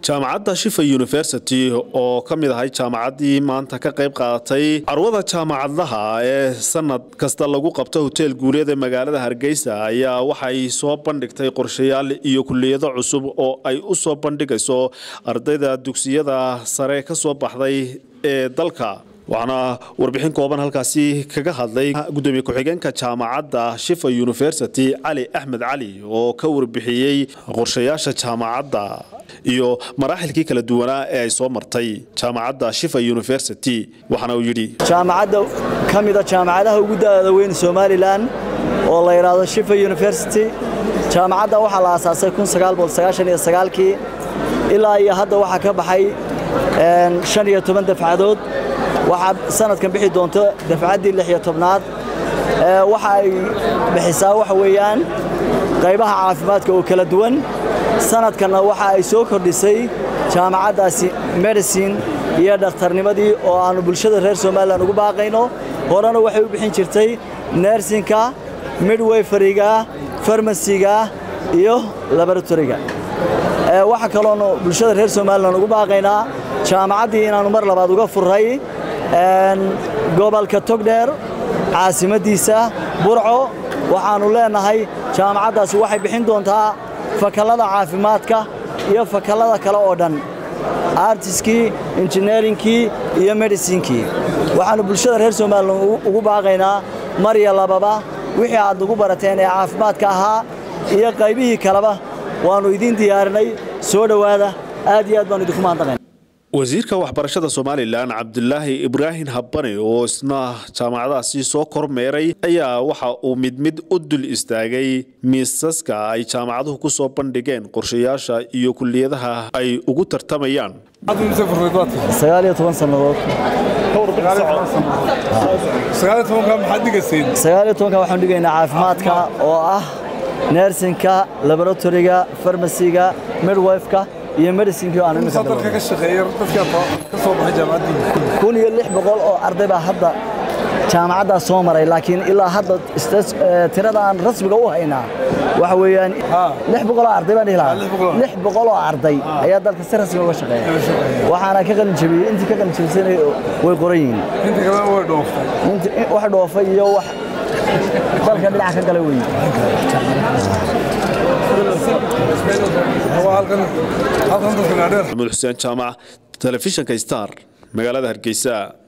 jaamacadda shifa university oo ka mid ahay jaamacaddii maanta ka qayb qaadatay carwada jaamacadlaha ee sanad kasta lagu qabto hoteel guuleed ee magaalada hargeysa ayaa waxay soo bandhigtay qorshayaal iyo kuliyado cusub oo ay u soo bandhigayso ardayda dugsiyada sare ka soo baxday ee dalka waxaana warbixin kooban halkaasi kaga hadlay gudoomiye ku-xigeenka jaamacadda shifa university cali axmed cali oo ka warbixiyey qorshayaasha jaamacadda iyo maraaxilkii kala duwanaa ee ay soo martay jaamacadda shifa university waxaana uu yidhi jaamacadda ka mida jaamacadaha ugu da'da weyn somalilan oo la yidhaahdo shifa university jaamacadda waxaa la aasaasay kii ilaa iyo hadda waxaa ka baxay shan iyo toban dafcadood waxaa sanadkan bixi doonto dafcaddii lix iyo tobnaad waxa ay bixisaa waxa weeyaan qaybaha caafimaadka oo kala duwan sanadkanna waxa ay soo kordhisay jaamacaddaasi medicine iyo dhakhtarnimadii oo aannu bulshada reer somalilan ugu baaqayno horena waxay u bixin jirtay nersinka midwayfariga farmasiga iyo laboratoriga waxaa kaloonu bulshada reer somalilan ugu baaqaynaa jaamacaddii inaannu mar labaad uga furray gobolka togdheer caasimaddiisa burco waxaannu leennahay jaamacaddaasi waxay bixin doontaa fakallada caafimaadka iyo fakallada kale oo dhan artiskii injineerinkii iyo medhisinkii waxaannu bulshada reer somalilan ugu baaqaynaa mar iyo lababa wixii aad nagu barateen ee caafimaadka ahaa iyo qaybihii kaleba waannu idiin diyaarinay soo dhowaada aad iyo aad baanu idinku mahadnaqayn wasiirka waxbarashada somalilan cabdulaahi ibraahim habane oo isna jaamacadaasi soo kormeeray ayaa waxa uu mid mid u dul istaagay miisaska ay jaamacaduhu ku soo bandhigeen qorshayaasha iyo kuliyadaha ay ugu tartamayaan sannadood waxaan dhigaynaa caafimaadka oo ah nersinka laboratoriga farmasiga midwifeka iyo medicinkii aan kun iyo lix boqol oo arday baa hadda jaamacaddaas soo maray laakiin ilaa hadda tirada aan rasmiga u haynaa waxa weeyaan lix boqol oo arday baan dhihi lahaa lix boqol oo arday ayaa dalka si rasmi uga shaqeeya waxaana ka qalin jabiyey intii ka qalin jabisana way qoran yihiin wax dhoofay iyo wax dalka dhinaca ka gala weeye maxamuud xuseen jaamac telefishinka star magaalada hargeysa